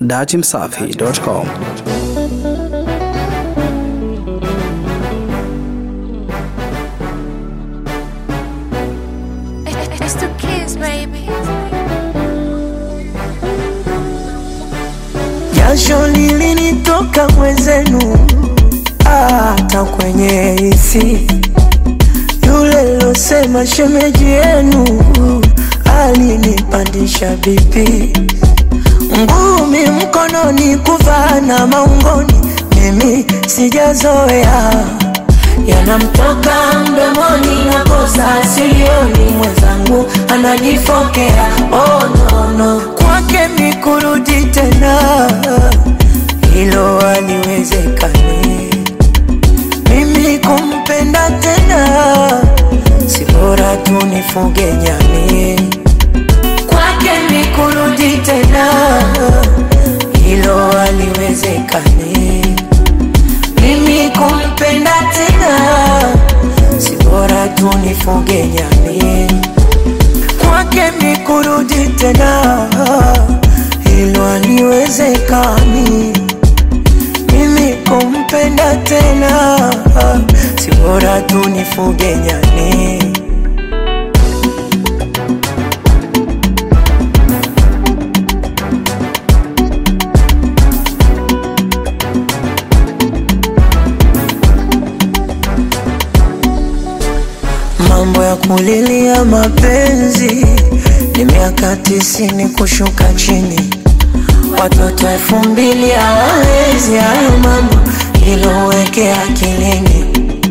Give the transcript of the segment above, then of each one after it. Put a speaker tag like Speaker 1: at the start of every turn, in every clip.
Speaker 1: datimsafi.com.
Speaker 2: It's the kids, baby.
Speaker 3: Jasho lilinitoka mwenzenu, hata kwenye hisi. Yule losema shemeji yenu alinipandisha bipi, ngumi mkononi, kuvaa na maungoni, mimi sijazoea yanamtoka mdomoni na kosa silioni, mwenzangu anajifokea. Oh, no, no. Kwake ni kurudi tena, hilo haliwezekani. Mimi kumpenda tena, si bora tu nifuge nyani. Kwake ni kurudi tena, hilo haliwezekani mimi kumpenda tena, si bora tu nifuge nyani. Kwake mi kurudi tena, hilo haliwezekani. Mimi kumpenda tena, si bora tu nifuge nyani. Mambo ya kulilia mapenzi ni miaka tisini kushuka chini, watoto elfu mbili hawawezi hayo mambo, hilo weke akilini.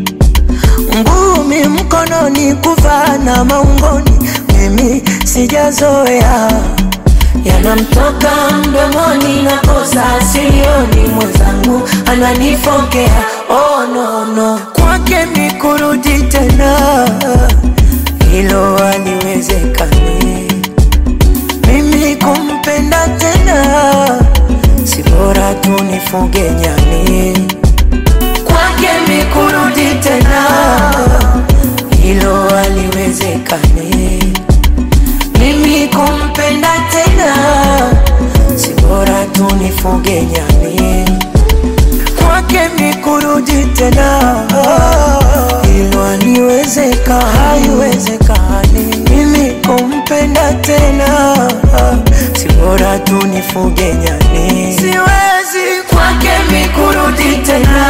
Speaker 3: Ngumi mkononi, kuvaa na maungoni, mimi sijazoea yanamtoka mdomoni na kosa silioni, mwenzangu ananifokea. Oh, no, no. Kwake mi kurudi tena, hilo haliwezekani. Mimi kumpenda tena, si bora tu nifuge nyani. Kwake mi kurudi tena, hilo haliwezekani. Mimi kumpenda tena, si bora tu nifuge nyani. Kwake mi kurudi tena, hilo haliwezeka, haiwezekani. Mimi kumpenda tena, si bora tu nifuge nyani. Siwezi kwake mi kurudi tena,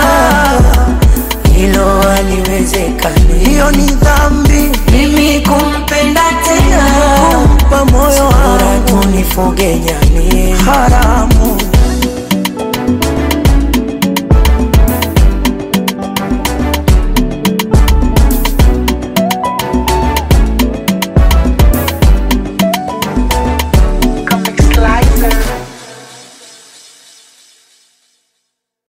Speaker 3: hilo haliwezekani. Hiyo ni dhambi, mimi kumpenda tena, kumpa moyo wangu, tu nifuge nyani. Haramu